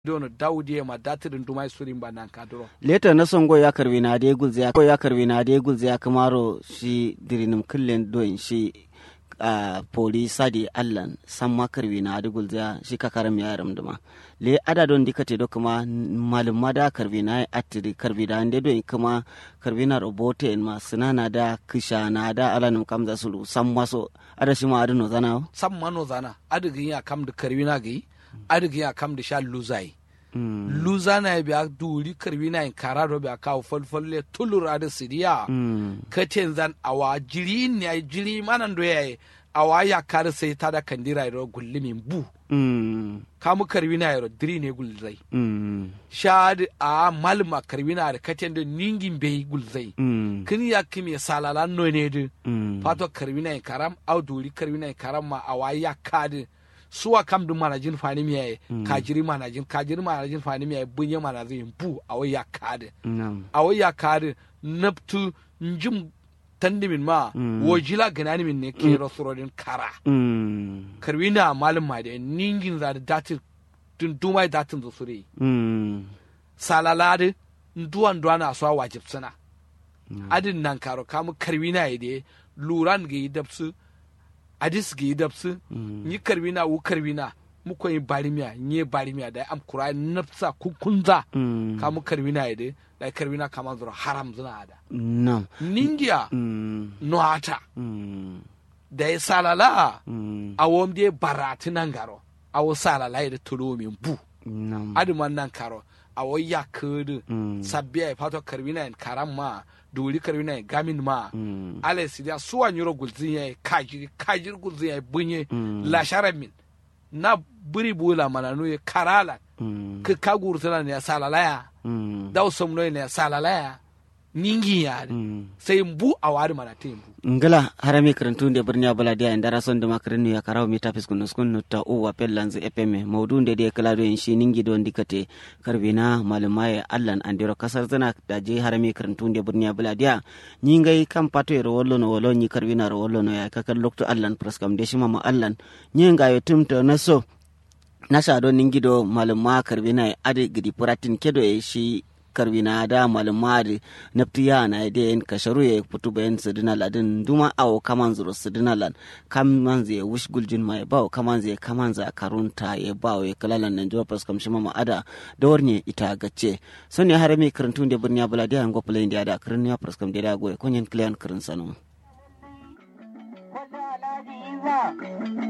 dono dawdi ma datirin dumai surin ba nan kadro leta na songo ya karbi na de gulze ko ya karbi na de gulze ya kamaro shi dirinim kullen don shi a poli sadi allan samma karbi na de gulze shi ka karam ya ram duma le ada don dikate do kuma malum mada karbi na atiri karbi da ande do kuma karbi na robote en ma sinana da kisha na da alanum kamza sulu samma so ada shi ma adino zana sam mano zana adigin ya kam da karwina gai adigin ya kam da sha luzai luza na biya duri karbi na in kara do biya kawo falfalle tulura da sidiya katen zan awa jiri ne ai jiri manan do yayi awa ya kar sai ta da kandira ro gullimin bu kamu karbi na yaro diri ne gulzai shad a malma karbi na da katen da ningin bai gulzai kin ya kimi salala no ne de fato karbi na in karam au duri karbi na in karam ma awa ya kadi suwa kam dun manajin fani miya kajiri manajin kajiri manajin fani miya bunye manajin bu awai ya kade awai ya kade naptu njim tandimin ma wajila ganani min ne ke rasurodin kara karwina malum ma da ningin za da datin tun dumai datin da sure salalade duwan duwan a suwa wajib suna adin nan karo kamu karwina ya de luran ga yi dabsu adis gi dabsu ni karbina wu karbina mu koyi barimiya ni barimiya da am kura nafsa kunza ka mu karbina yade da karbina kama zura haram zuna ada nam ningiya no ata da ya salala a womde barati nan garo a wo salala yade tolo min bu nam aduman nan karo a wo ya kudu sabbiya ya fato karbina en karam ma duri karbina en gamin ma ala sidia suwa nyuro gulzin ya kajiri kajiri gulzin ya bunye la sharamin na buri bula mananu ya karala ka kagur tana ne salala ya daw somno ne salala ya ningi ya sai mbu a wari mana te mbu ngala harami karantunde birni abala dia indara son de makarinu ya karaw mi tapis kunu skunu ta o wa pellanz epeme mawdunde de kala do shi ningi do ndikate karbina malumaye allan andiro kasar zana da je harami karantunde birni abala dia nyingai kam pato ro wollo no wollo nyi karbina ro wollo no ya kakal lokto allan praskam de shima ma allan nyinga yo tumto naso nasha do ningi do maluma karbina ade gidi puratin kedo e shi karbina da malumari naftiya na ide en kasharu ye putu bayan sidina ladin duma awo kaman zuru sidina lan kaman zai wish guljin mai bawo kaman zai kaman za karunta ye bawo ye kalalan nan jwa pas kamshima ma ada da warne ita gace son ne harami karantun da birniya buladiya ngo play india da karniya pas kam da goye konyen klian karin sanu